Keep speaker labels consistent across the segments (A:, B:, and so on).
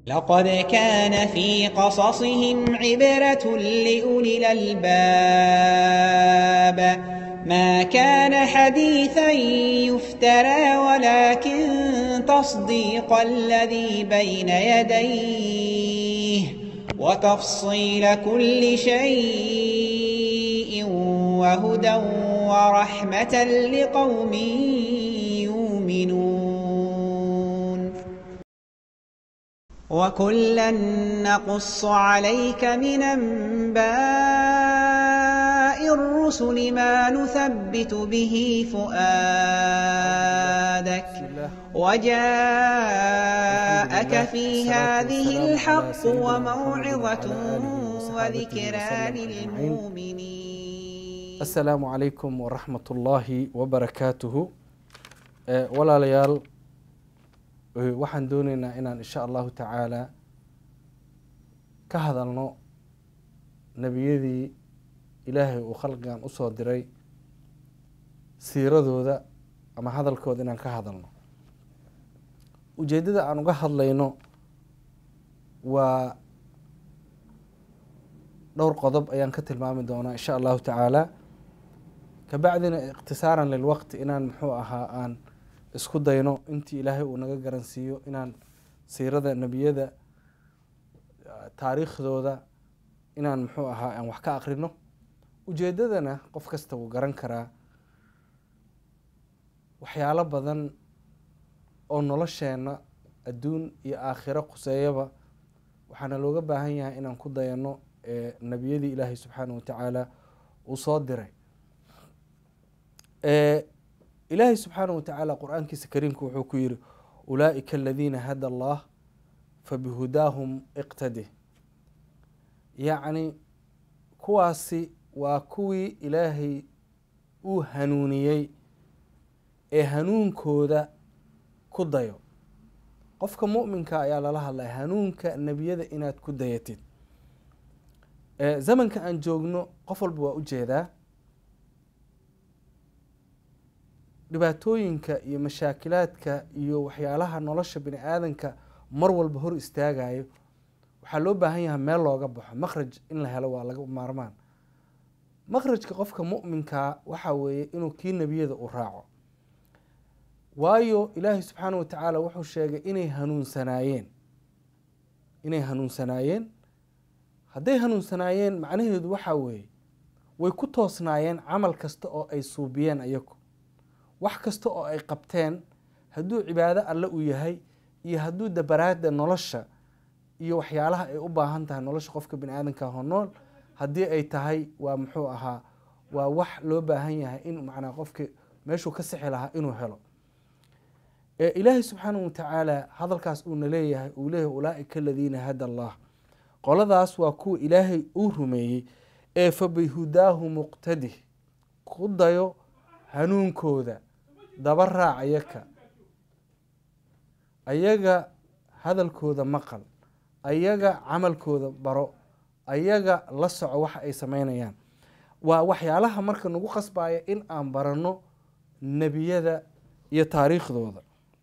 A: لقد كان في قصصهم عبرة لأولي الألباب ما كان حديثا يفترى ولكن تصديق الذي بين يديه وتفصيل كل شيء وهدى ورحمة لقوم يؤمنون وكلا نقص عليك من أنباء الرسل ما نثبت به فؤادك وجاءك في هذه الحق وموعظة وذكرى للمؤمنين
B: asalaamu calaykum waraxmat ullaahi wabarakaatuhu walaalayaal waxaan dooneynaa inaan insha allahu tacaala ka hadalno nebiyadii ilaahay uu khalqigan usoo diray siiradooda ama hadalkooda inaan ka hadalno ujeeddada aan uga hadlayno waa dhowr qodob ayaan ka tilmaami doonaa insha allahu tacaala kabacdina ikhtisaaran lilwaqti inaan muxuu ahaa aan isku dayno intii ilaahay uu naga garansiiyo inaan siirada nebiyada taariikhdooda inaan muxuu ahaa aan wax ka akrino ujeedadana qof kasta wuu garan karaa waxyaalo badan oo nolosheena adduun iyo aakhiro khuseeyaba waxaana looga baahan yahay inaan ku dayano nebiyadii ilaahay subxaanah watacaala uu soo diray ilaahay subxaanah watacaala qur-aankiisa kariimka wuxuu ku yiri ulaaئika aladiina hada allah fabihudaahum iqtadi yacni kuwaasi waa kuwii ilaahay uu hanuuniyey ee hanuunkooda ku dayo qofka muminka ayaa lala hadlaya hanuunka nebiyada inaad ku dayatid zamanka aan joogno qof walba waa ujeedaa dhibaatooyinka iyo mashaakilaadka iyo waxyaalaha nolosha bini aadanka mar walba hor istaagayo waxaa loo baahan yahay meel looga baxo makhraj in la helo waa laga maarmaan makhrajka qofka muminkaa waxaa weeye inuu kii nebiyada u raaco waayo ilaahay subxaana wa tacaala wuxuu sheegay inay hanuunsanaayeen inay hanuunsanaayeen hadday hanuunsanaayeen macnaheedu waxaa weeye way ku toosnaayeen camal kasta oo ay suubiyeen ayagu wax kasta oo ay qabteen hadduu cibaado alle uu yahay iyo hadduu dabaraada nolosha iyo waxyaalaha ay u baahan tahay nolosha qofka bini aadanka ho nool haddii ay tahay waa muxuu ahaa waa wax loo baahan yahay in macnaa qofki meeshuu ka sixi lahaa inuu helo ilaahay subxaanahu watacaala hadalkaas uuna leeyahay uu leeyahay ulaaئika aladiina hada allah qoladaas waa kuwa ilaahay uu rumeeyey ee fabihudaahu muqtadi ku dayo hanuunkooda daba raac ayaka ayaga hadalkooda maqal ayaga camalkooda baro ayaga la soco waxa ay sameynayaan waa waxyaalaha marka nagu qasbaya in aan barano nebiyada iyo taariikhdooda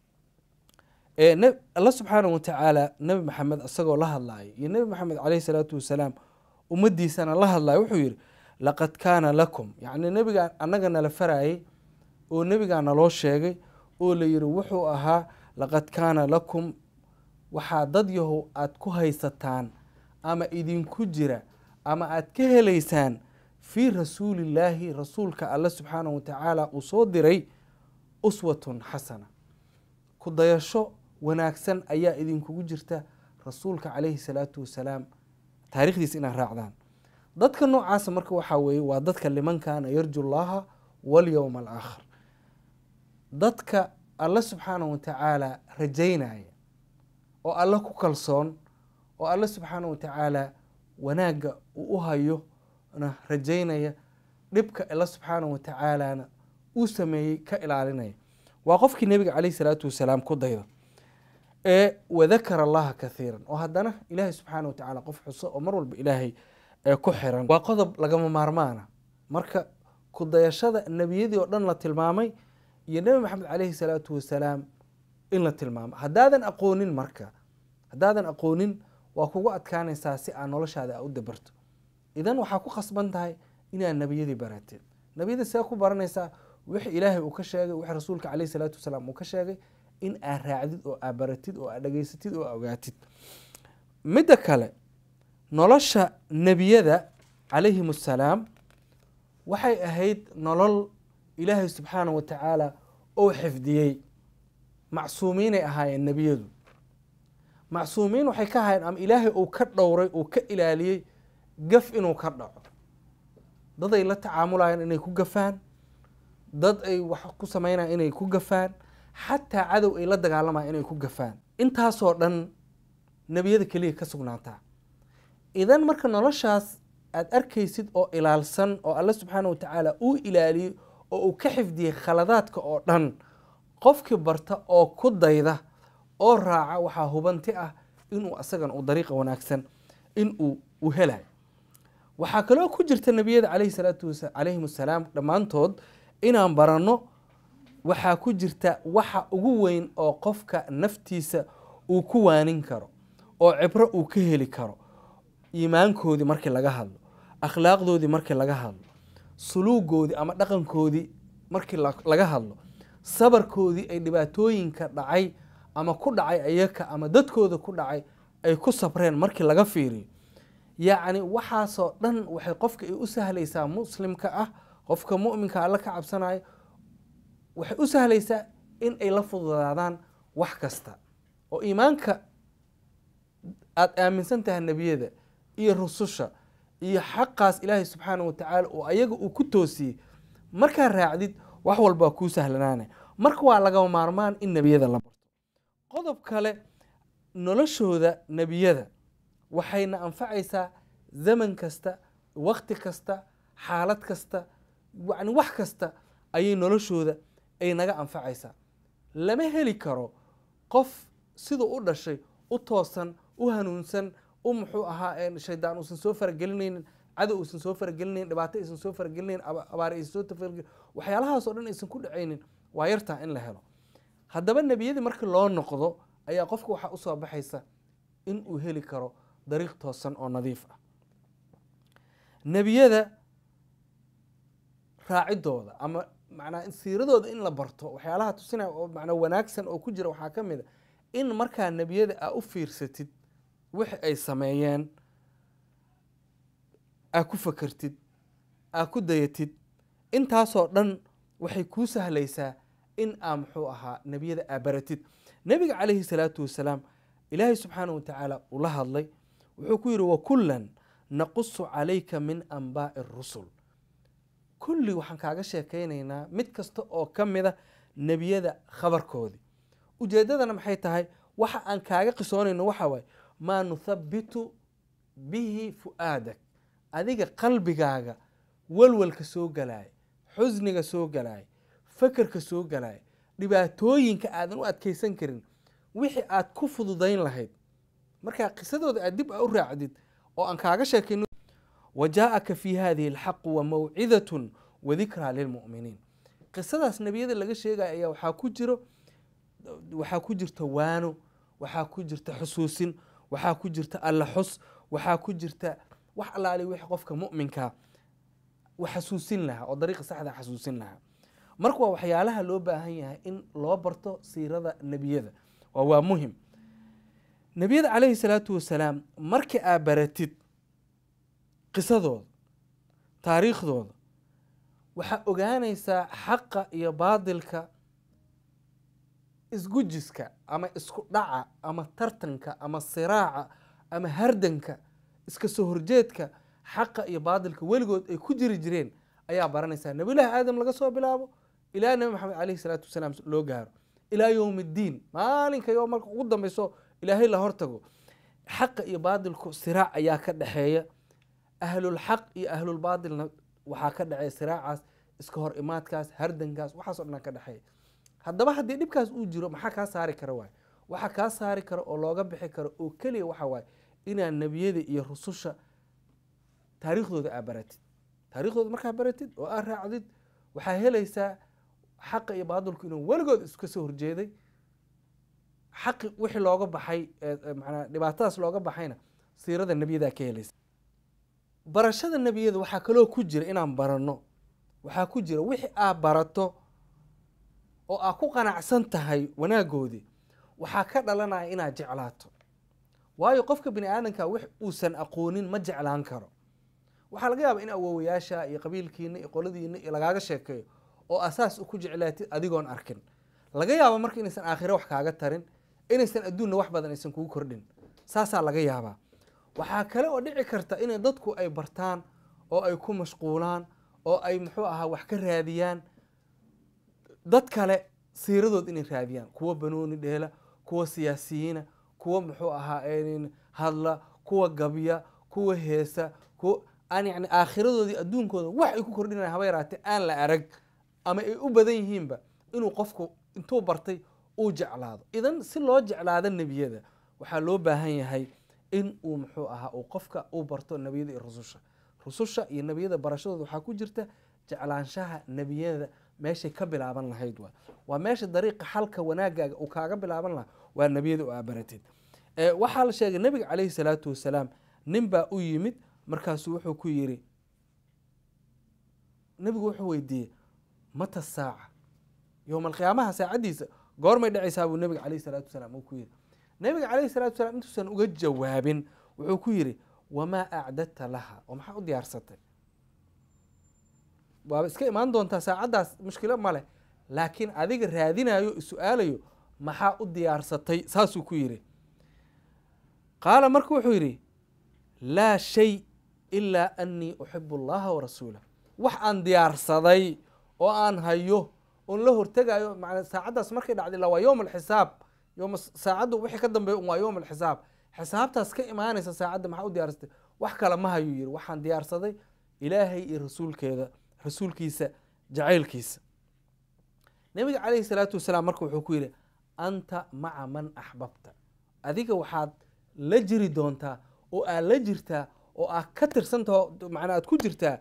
B: alla subxaanahu watacaala nebi maxamed isagoo la hadlayo iyo nebi maxamed caleyhi salaatu wasalaam ummadiisana la hadlayo wuxuu yihi laqad kaana lakum yacni nebigaa annaga nala farayay oo nebigaa naloo sheegay oo la yihi wuxuu ahaa laqad kaana lakum waxaa dad yahow aada ku haysataan ama idinku jira ama aada ka heleysaan fii rasuulillaahi rasuulka alle subxaanahu watacaala uu soo diray uswatun xasana ku dayasho wanaagsan ayaa idinkugu jirta rasuulka caleyhi salaatu wasalaam taarikhdiisa inaad raacdaan dadka noocaasa marka waxaa weeye waa dadka liman kaana yarju llaha walyowma alaakhir dadka alle subxaanahu watacaala rajaynaya oo alle ku kalsoon oo alle subxaanahu watacaala wanaagga uu u hayo na rajaynaya dhibka alle subxaanahu watacaalana uu sameeyey ka ilaalinaya waa qofkii nebiga caleyhi salaatu wasalaam ku dayda ee wadakara allaha kathiiran oo haddana ilaahay subxaana wa tacaala qof xuso oo mar walba ilaahay ku xiran waa qodob lagama maarmaana marka ku dayashada nebiyadii oo dhan la tilmaamay iyo nebi maxamed caleyhi salaatu wasalaam in la tilmaamo haddaadan aqoonin marka haddaadan aqoonin waa kugu adkaanaysaa si aad noloshaada a u dabarto idan waxaa ku khasban tahay inaad nebiyadii barateed nebiyada see ku baranaysaa wix ilaahay uu ka sheegay wix rasuulka caleyhi salaatu wasalaam uu ka sheegay in aad raacdid oo aad baratid oo aad dhageysatid oo aad ogaatid midda kale nolosha nebiyada calayhim assalaam waxay ahayd nolol ilaahay subxaana wa tacaala oo xifdiyey macsuumiinay ahaayeen nebiyadu macsuumiin waxay ka ahaayeen ama ilaahay uu ka dhowray uu ka ilaaliyey gaf inuu ka dhaco dad ay la tacaamulayaan inay ku gafaan dad ay wax ku sameynayaan inay ku gafaan xataa cadow ay la dagaalamayaan inay ku gafaan intaasoo dhan nebiyada keliya ka sugnaataa idan marka noloshaas aada arkaysid oo ilaalsan oo alle subxaana wa tacaala uu ilaaliyey oo uu ka xifdiyey khaladaadka oo dhan qofkii barta oo ku dayda oo raaca waxaa hubanti ah inuu asagan uu dariiqa wanaagsan in uu u helayo waxaa kaloo ku jirta nebiyada caleyhi salaatu wasa calayhim assalaam dhammaantood inaan baranno waxaa ku jirta waxa ugu weyn oo qofka naftiisa uu ku waanin karo oo cibro uu ka heli karo iimaankoodii markii laga hadlo akhlaaqdoodii markii laga hadlo suluugoodii ama dhaqankoodii markii laga hadlo sabarkoodii ay dhibaatooyinka dhacay ama ku dhacay ayaka ama dadkooda ku dhacay ay ku sabreen markii laga fiiriyo yacni waxaasoo dhan waxay qofka ay u sahlaysaa muslimka ah qofka mu'minka alla ka cabsanayo waxay u sahlaysaa in ay la fududaadaan wax kasta oo iimaanka aada aaminsan tahay nebiyada iyo rususha iyo xaqaas ilaahay subxaana wa tacaala oo ayaga uu ku toosiyey markaa raacdid wax walbaa kuu sahlanaana marka waa laga maarmaan in nebiyada la barto qodob kale noloshooda nebiyada waxayna anfacaysaa zaman kasta wakti kasta xaalad kasta yani wax kasta ayay noloshooda ay naga anfacaysaa lama heli karo qof siduu u dhashay u toosan u hanuunsan u muxuu ahaa shaydaan uusan soo faragelinaynin cadow uusan soo faragelinaynin dhibaato aysan soo faragelinaynin abaar aysan soo tafargelin waxyaalahaasoo dhan aysan ku dhacaynin waa yartaa in la helo haddaba nebiyadii markii loo noqdo ayaa qofka waxaa usoo baxaysa in uu heli karo dariiq toosan oo nadiif ah nebiyada raacidooda ama macnaa siiradooda in la barto waxyaalaha tusinaya oo macnaa wanaagsan oo ku jira waxaa ka mid a in markaa nebiyada aa u fiirsatid wixi ay sameeyeen aa ku fakertid aa ku dayatid intaasoo dhan waxay kuu sahlaysaa in aa muxuu ahaa nebiyada aa baratid nebiga calayhi salaatu wasalaam ilaahay subxaana wa tacaala uu la hadlay wuxuu ku yidhi wakullan naqusu calayka min anbaa'i rusul kulli waxaan kaaga sheekaynaynaa mid kasta oo ka mida nebiyada khabarkoodii ujeeddadana maxay tahay waxa aan kaaga qisoonayno waxa waaye maa nuthabitu bihi fu'aadak adiga qalbigaaga walwalka soo galaaya xusniga soo galaaya fakerka soo galaaya dhibaatooyinka aadan u adkeysan karin wixii aad ku fududayn lahayd markaa qisadooda aad dib a u raacdid oo aan kaaga sheekayno wajaaءaka fi hadihi اlxaqu wamawcidaة wadikraa lilmu'miniin qisadaas nebiyada laga sheegaya ayaa waxaa ku jiro waxaa ku jirta waano waxaa ku jirta xusuusin waxaa ku jirta alla xus waxaa ku jirta wax allaali wixii qofka mu'minkaa u xasuusin lahaa oo dariiqa saxda xasuusin lahaa marka waa waxyaalaha loo baahan yahay in loo barto siirada nebiyada waa waa muhim nebiyada calayhi salaatu wasalaam markii aa baratid qisadooda taariikhdooda waxaa ogaanaysaa xaqa iyo baadilka isgujiska ama isku dhaca ama tartanka ama siraaca ama hardanka iska soo horjeedka xaqa iyo baadilka weligood ay ku jiri jireen ayaa baranaysaa nabiyullaahi aadam laga soo bilaabo ilaa nabi maxamed caleyhi salaatu wasalaam loo gaaro ilaa yowm iddiin maalinka yo marka ugu dambeyso ilaahay la hortago xaqa iyo baadilku siraac ayaa ka dhexeeya ahlulxaq iyo ahlulbaadilna waxaa ka dhexeeya siraacaas iska hor imaadkaas hardankaas waxaasoo dhan ka dhexeeya haddaba haddii dhibkaas uu jiro maxaa kaa saari kara waay waxaa kaa saari kara oo looga bixi karo oo keliya waxa waaye inaad nebiyada iyo rususha taariikhdooda aa baratid taariikhdooda markaa baratid oo aa raacdid waxaa helaysaa xaqa iyo baadilku inuu weligood iska soo horjeeday xaqi wixii looga baxay manaa dhibaatadaas looga baxayna siirada nebiyadaa ka helaysa barashada nebiyada waxaa kaloo ku jira inaan baranno waxaa ku jira wixii aad barato oo aad ku qanacsan tahay wanaagoodii waxaa ka dhalanaya inaad jeclaato waayo qofka bini aadamka wix uusan aqoonin ma jeclaan karo waxaa laga yaaba in awoowayaasha iyo qabiilkiina iyo qoladiina iyo lagaaga sheekeeyo oo asaas ku jeclaatid adigoon arkin laga yaaba marka inaysan aakhiro wax kaaga tarin inaysan adduunna wax badan aysan kugu kordhin saasaa laga yaabaa waxaa kale oo dhici karta inay dadku ay bartaan oo ay ku mashquulaan oo ay muxuu ahaa wax ka raadiyaan dad kale siiradood inay raadiyaan kuwa banooni dheela kuwa siyaasiyiina kuwa muxuu ahaa hadla kuwa gabya kuwa heesa kuwa aan yani aakhiradoodii adduunkooda wax ay ku kordhinaya haba yaraatee aan la arag ama ay u badan yihiinba inuu qofku intuu bartay uu jeclaado idan si loo jeclaado nebiyada waxaa loo baahan yahay in uu muxuu ahaa uu qofka uu barto nebiyada iyo rususha rususha iyo nebiyada barashadooda waxaa ku jirta jeclaanshaha nebiyada meeshay ka bilaaban lahayd waa waa meesha dariiqa xalka wanaagaaga uu kaaga bilaaban lahaa waa nebiyada oo aabaratid waxaa la sheegay nebiga caleyhi salaatu wasalaam nin baa u yimid markaasuu wuxuu ku yiri nebigu wuxuu weydiiyey mata saaca yowma alqiyaamaha saacaddiisa goormay dhacaysaa buu nebiga caleyhi salaatu wasalaam uu ku yiri nebiga caleyhi salatu wasalaam intuusan uga jawaabin wuxuu ku yiri wamaa acdadta laha oo maxaa u diyaarsatay waaba iska imaan doontaa saacaddaas mushkilo ma leh laakiin adiga raadinayo is-su-aalayo maxaa u diyaarsatay saasuu ku yiri qaala marka wuxuu yidhi laa shay ilaa anii uxibu allaha warasuulah wax aan diyaarsaday oo aan hayo oon la hortegayo man saacaddaas markay dhacday la waa yowm alxisaab yom saacaddu wixii ka dambeeya un waa yowm alxisaab xisaabtaas ka imaanaysa saacadda maxaa u diyaarsatay wax kale ma hayuu yiri waxaan diyaarsaday ilaahay iyo rasuulkeeda rasuulkiisa jacaylkiisa nebiga caleyhi salaatu wasalaam marka wuxuu ku yidhi anta maca man axbabta adiga waxaad la jiri doontaa oo aad la jirtaa oo aad ka tirsantaho macnaa aad ku jirtaa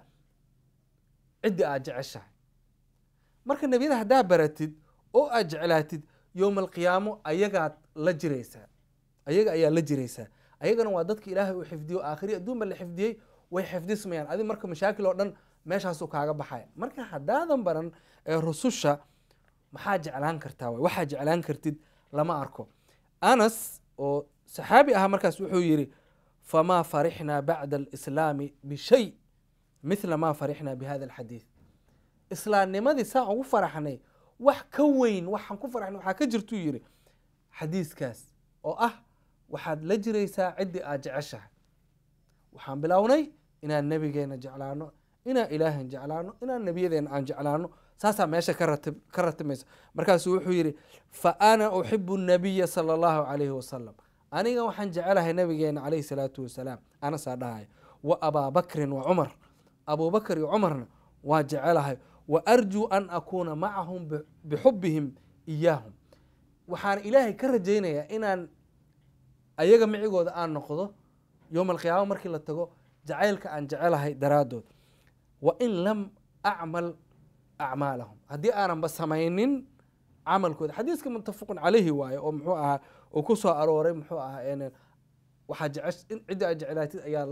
B: ciddii aad jeceshahay marka nebiyada haddaa baratid oo aad jeclaatid yowma alqiyaamo ayagaad la jiraysaa ayaga ayaa la jiraysaa ayagana waa dadka ilaahay uu xifdiyo aakhiri adduunba la xifdiyey way xifdismayaan adi marka mashaakil oo dhan meeshaasuu kaaga baxaya marka haddaadan baran ee rususha maxaa jeclaan kartaa waay waxaa jeclaan kartid lama arko anas oo saxaabi ahaa markaas wuxuu yidhi famaa farixnaa bacda alislaami bishay mithla maa farixnaa bi hada alxadiid islaamnimadii saan ugu faraxnay wax ka weyn waxaan ku faraxnay waxaa ka jirtuu yidhi xadiiskaas oo ah waxaad la jiraysaa ciddii aad jeceshahay waxaan bilownay inaan nebigeena jeclaano inaan ilaahan jeclaano inaan nebiyadeena aan jeclaano saasaa meesha ka ratib ka ratimaysa markaasuu wuxuu yidhi fa ana uxibu nabiya sala allahu calayhi wasalam aniga waxaan jecelahay nabigeena calayhi salaatu wasalaam anasaa dhahaya wa abaa bakrin wa cumar abubakr iyo cumarna waa jecelahay wa arjuu an akuuna macahum bixubihim iyaahum waxaan ilaahay ka rajaynayaa inaan ayaga micigooda aan noqdo yowma alqiyaama markii la tago jacaylka aan jecelahay daraaddood wa in lam acmal acmaalahum haddii aananba samaynin camalkooda xadiiska muttafaqun caleyhi waaye oo muxuu ahaa uu ku soo arooray muxuu ahaa waxaa jece ciddi aad jeclaatid ayaa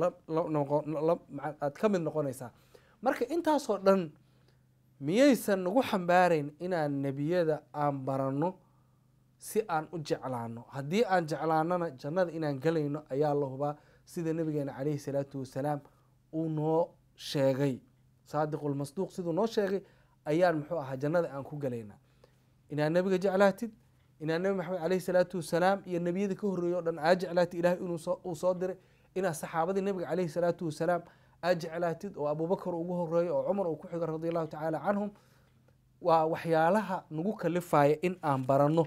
B: aad ka mid noqonaysaa marka intaasoo dhan miyaysan nagu xambaarayn inaan nebiyada aan baranno si aan u jeclaano haddii aan jeclaanona jannada inaan gelayno ayaa la hubaa sida nabigeena caleyhi salaatu wasalaam uu noo sheegay saadiqulmasduuq siduu noo sheegay ayaan muxuu ahaa jannada aan ku gelaynaa inaad nebiga jeclaatid inaad nebi maxamed caleyhi salaatu wasalaam iyo nebiyada ka horreeyey o dhan aad jeclaatid ilahay inuu soo diray inaad saxaabadii nebiga caleyhi salaatu wasalaam aad jeclaatid oo abubakar ugu horeeyo oo cumar uu ku xigo radi allahu tacaala canhum waa waxyaalaha nagu kalifaya in aan baranno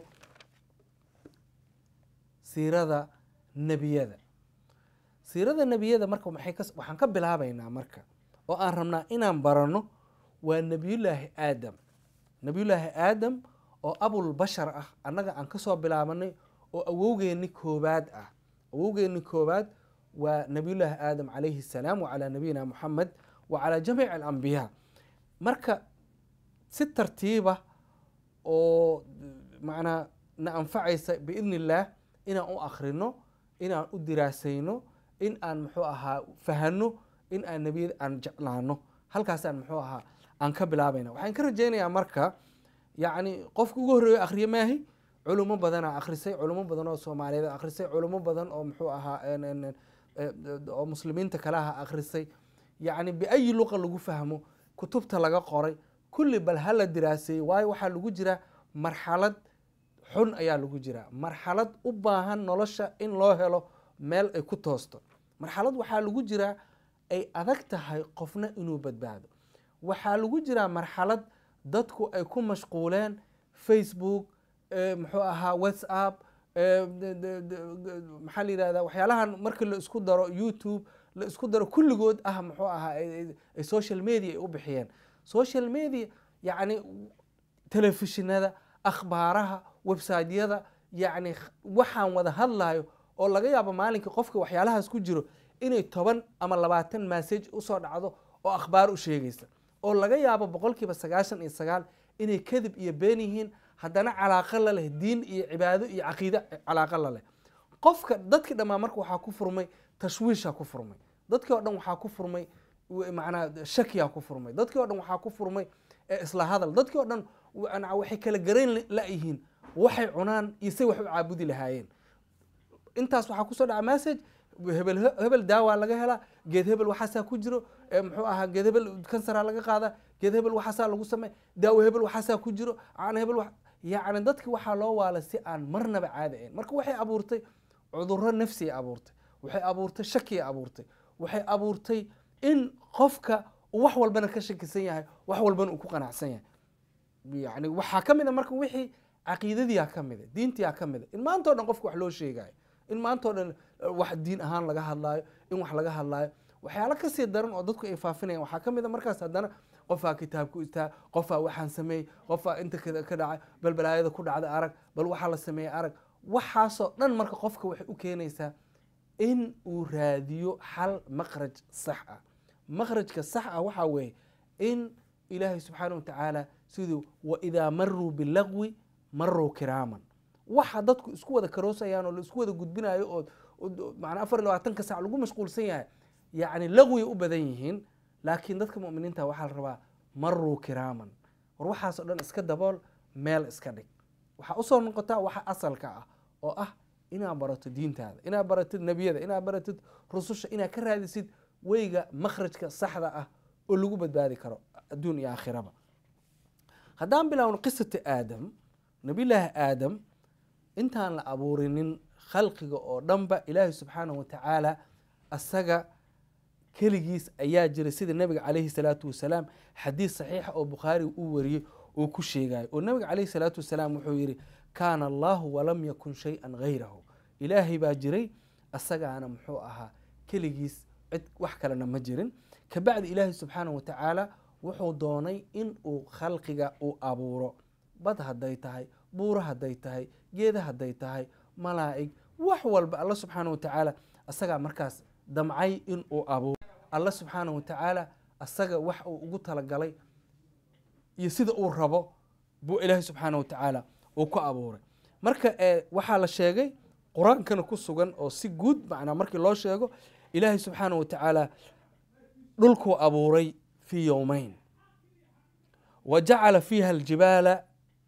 B: siirada nebiyada siirada nebiyada marka maxay ka waxaan ka bilaabaynaa marka oo aan rabnaa inaan baranno waa nebiyullaahi aadam nebiyullaahi aadam oo abulbashar ah annaga aan kasoo bilaabanay oo awowgeenni koobaad ah awowgeenni koobaad waa nebiyullaahi aadam calayhi salaam wacalaa nabiyina muxamed wa calaa jamiici alambiyaa marka si tartiiba oo macnaa na anfacaysa biidni illaah inaan u akhrino inaan u diraasayno in aan muxuu ahaa fahano in aan nebiyada aan jeclaano halkaasaan muxuu ahaa aan ka bilaabayna waxaan ka rajaynayaa marka yacni qofka ugu horreeyo akhriye maahi culimo badanaa akhrisay culimo badan oo soomaaliyeed akhrisay culimo badan oo muxuu ahaa oo muslimiinta kale aha akhrisay yacni biayi luqa lagu fahmo kutubta laga qoray kulli bal hala diraaseeyey waayo waxaa lagu jiraa marxalad xun ayaa lagu jiraa marxalad u baahan nolosha in loo helo meel ay ku toosto marxalad waxaa lagu jiraa ay adag tahay qofna inuu badbaado waxaa lagu jiraa marxalad dadku ay ku mashquuleen facebook muxuu ahaa whatsapp maxaa la yihahda waxyaalahan markii la isku daro youtube la isku daro kulligood ah muxuu ahaa ay social media ay u bixiyeen social media yacni telefishinada akhbaaraha websiteyada yacni waxaan wada hadlayo oo laga yaabo maalinkii qofka waxyaalahaas ku jiro inay toban ama labaatan message usoo dhacdo oo akhbaar u sheegaysa oo laga yaabo boqolkiiba sagaashan iyo sagaal inay kadib iyo been yihiin haddana calaaqo la leh diin iyo cibaado iyo caqiide calaaqo la leh qofka dadkii dhammaan marka waxaa ku furmay tashwiisha ku furmay dadkii oo dhan waxaa ku furmay macnaa shakiyaa ku furmay dadkii o dhan waxaa ku furmay isla hadal dadkii o dhan waxay kala garayn la-yihiin waxay cunaan iyo say wax u caabudi lahaayeen intaas waxaa kusoo dhaca message hebel hebel daawaa laga helaa geed hebel waxaasaa ku jiro muxuu ahaa geed hebel kansaraa laga qaada geed hebel waxaasaa lagu samey daawo hebel waxaasaa ku jiro caana hebel wa yacni dadki waxaa loo waala si aan marnaba caadi ahayn marka waxay abuurtay cudurro nafsiya abuurtay waxay abuurtay shakiya abuurtay waxay abuurtay in qofka uu wax walbana ka shakisan yahay wax walbana uu ku qanacsan yahay yani waxaa ka mid a marka wixii caqiidadiyaa ka mida diintiyaa ka mida in maanta o dhan qofka wax loo sheegayo in maanta o dhan wax diin ahaan laga hadlaayo in wax laga hadlaayo waxyaalo kasii daran oo dadku ay faafinayaan waxaa ka mid a markaas haddana qofaa kitaabku istaa qofaa waxaan sameeyey qofaa inta ka dhacay bal balaayada ku dhacda arag bal waxaa la sameeyey arag waxaasoo dhan marka qofka waxay u keenaysaa in uu raadiyo xal maqraj sax ah maqrajka sax ah waxaa weeye in ilaahay subxaana wa tacaala siduu waidaa maruu bilagwi maruu kiraaman waxa dadku isku wada karoosayaan oo la isku wada gudbinayo oo manaa afar iyo labaatanka sac lagu mashquulsan yahay yacni lagwiya u badan yihiin laakiin dadka mu'miniinta waxaa la rabaa maruu kiraaman war waxaasoo dhan iska dabool meel iska dhig waxaa usoo noqotaa waxa asalka ah oo ah inaad barato diintaada inaad baratid nebiyada inaad baratid rususha inaad ka raadisid weyga makhrajka saxda ah oo lagu badbaadi karo adduun iyo aakhiraba haddaan bilaawno qisata aadam nabiyllaahi aadam intaan la abuurinin khalqiga oo dhanba ilaahi subxaanahu wa tacaala asaga keligiis ayaa jiray sida nabiga calayhi salaatu wasalaam xadiis saxiixa oo bukhaari uu wariyey oo ku sheegayo oo nabiga calayhi salaatu wasalaam wuxuu yidhi kaana allahu walam yakun shay-an hayrahu ilaahay baa jiray asagaana muxuu ahaa keligiis cid wax kalena ma jirin kabacdi ilaahay subxaanahu wa tacaala wuxuu doonay in uu khalqiga uu abuuro bad hadday tahay buuro hadday tahay geeda hadday tahay malaa'ig wax walba alla subxaanahu wa tacaala asagaa markaas damcay in uu abuuro alla subxaanahu wa tacaala asaga wax uu ugu talagalay iyo sida uu rabo buu ilaahay subxaanahu wa tacaala uu ku abuuray marka waxaa la sheegay qur-aankana ku sugan oo si guud macnaa markii loo sheego ilaahay subxaanahu wa tacaala dhulkuu abuuray fii yowmeyn wa jacala fiiha aljibaala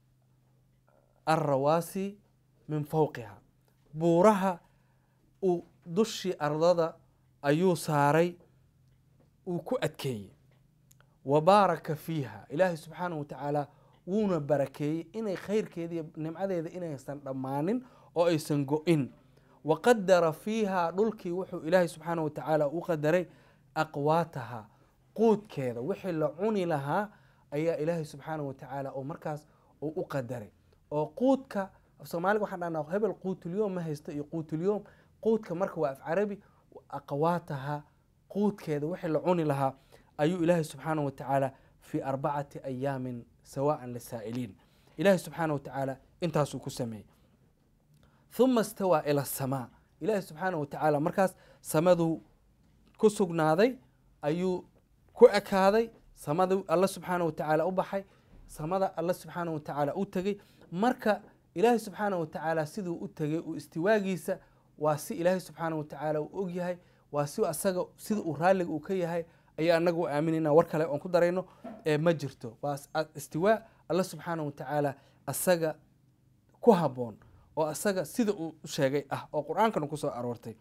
B: alrawaasi min fowqiha buuraha uu dushii ardada ayuu saaray uu ku adkeeyey wa baaraka fiiha ilaahay subxaanahu wa tacaala wuuna barakeeyey inay khayrkeeda iyo nimcadeeda inaysan dhammaanin oo aysan go-in wa qadara fiiha dhulkii wuxuu ilaahay subxaanahu wa tacaala u qadaray aqwaataha quudkeeda wixii la cuni lahaa ayaa ilaahay subxaanahu wa tacaala oo markaas uu u qadaray oo quudka af soomaaliga waxaan dhahnaa hebel quutulyoom ma haysto iyo quutulyoom quudka marka waa af carabi aqwaataha quudkeeda wixii la cuni lahaa ayuu ilaahay subxaanahu wa tacaala fii arbacati ayaamin sawaan lisaa'iliin ilaahay subxaanahu wa tacaala intaasuu ku sameeyey uma istawaa ila asamaa ilaahay subxaanahu wa tacaala markaas samaduu ku sugnaaday ayuu ku ekaaday samadu alla subxaanahu wa tacaala u baxay samada alla subxaanahu wa tacaala u tegey marka ilaahay subxaana wa tacaala siduu u tegay uu istiwaagiisa waa si ilaahay subxaana wa tacaala uu og yahay waa si asaga sida uu raalliga uu ka yahay ayaa anaga u aaminayna war kale oon ku darayno ee ma jirto waa istiwaa alla subxaana wa tacaala asaga ku haboon oo asaga sida uu sheegay ah oo qur-aankana kusoo aroortay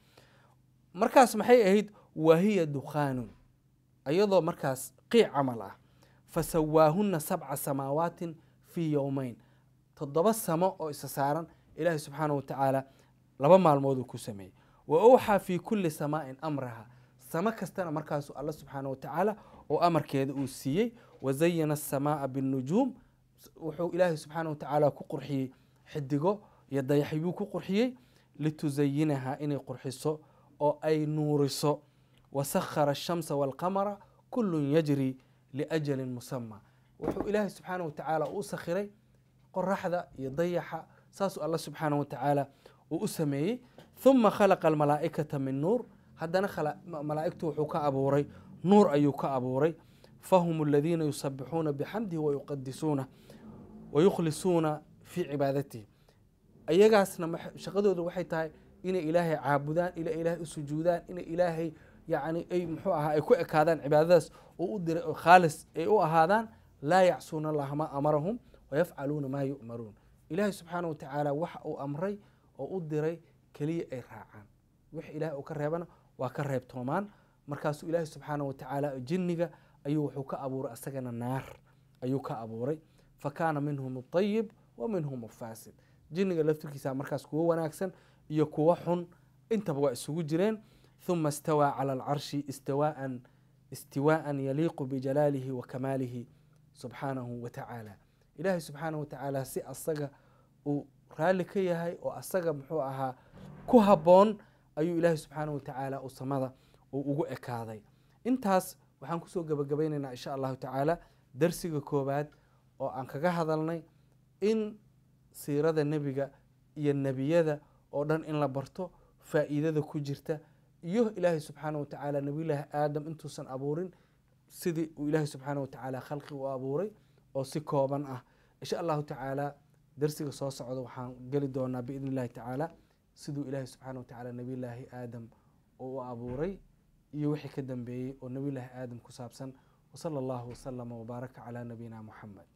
B: markaas maxay ahayd wahiya dukhaanun iyadoo markaas qiic camal ah fasawaahuna sabca samaawaatin fii yowmeyn toddoba samo oo isa saaran ilaahay subxaana wa tacaala laba maalmooduu ku sameeyey wa awxaa fii kulli samaa'in amraha samo kastana markaasu alla subxaana wa tacaala oo amarkeeda uu siiyey wazayana asamaaa binnujuum wuxuu ilaahay subxaana wa tacaala ku qurxiyey xidigo iyo dayaxyuu ku qurxiyey litusayinaha inay qurxiso oo ay nuuriso wasakhara ashamsa waalqamara kullun yajri liajalin musama wuxuu ilaahay subxaana wa tacaala u sakhiray qoraxda iyo dayaxa saasuu alla subxaana wa tacaala uu u sameeyey huma khalaqa almalaa'ikata min nuur haddana malaa'igtu wuxuu ka abuuray nuur ayuu ka abuuray fahum aladiina yusabixuuna bixamdihi wayuqadisuuna wayukhlisuuna fii cibaadatihi ayagaasna shaqadooda waxay tahay inay ilaahay caabudaan ina ilaahay u sujuudaan inay ilaahay yani ay muxuu ahaa ay ku ekaadaan cibaadadaas oo u diray oo khaalis ay u ahaadaan laa yacsuuna allaha maa amarahum wayafcaluuna maa yu'maruun ilaahay subxaana wa tacaala waxa uu amray oo u diray keliya ay raacaan wix ilahay uu ka reebana waa ka reebtoomaan markaasuu ilaahay subxaana wa tacaala jinniga ayuu wuxuu ka abuuray asagana naar ayuu ka abuuray fa kaana minhum aطayib wa minhum afaasid jinniga laftirkiisa markaas kuwo wanaagsan iyo kuwo xun intaba waa isugu jireen huma istawaa cala alcarshi istiwaaan istiwaaan yaliiqu bijalaalihi wa kamaalihi subxaanahu wa tacaala ilaahay subxaanahu wa tacaala si asaga uu raalli ka yahay oo asaga muxuu ahaa ku habboon ayuu ilaahay subxaanahu wa tacaala uu samada uu ugu ekaaday intaas waxaan kusoo gebagabaynaynaa insha allahu tacaala darsiga koowaad oo aan kaga hadalnay in siirada nebiga iyo nebiyada oo dhan in la barto faa'iidada ku jirta iyo ilaahay subxaana wa tacaala nebiyullaahi aadam intuusan abuurin sidii uu ilaahay subxaana wa tacaala khalqi u abuuray oo si kooban ah insha allahu tacaala darsiga soo socda waxaan geli doonaa biidn illahi tacaala siduu ilaahay subxaana wa tacaala nebiyullaahi aadam oo u abuuray iyo wixii ka dambeeyey oo nebiyullaahi aadam ku saabsan wasala allahu wasalama wabaaraka calaa nabiyina muxamed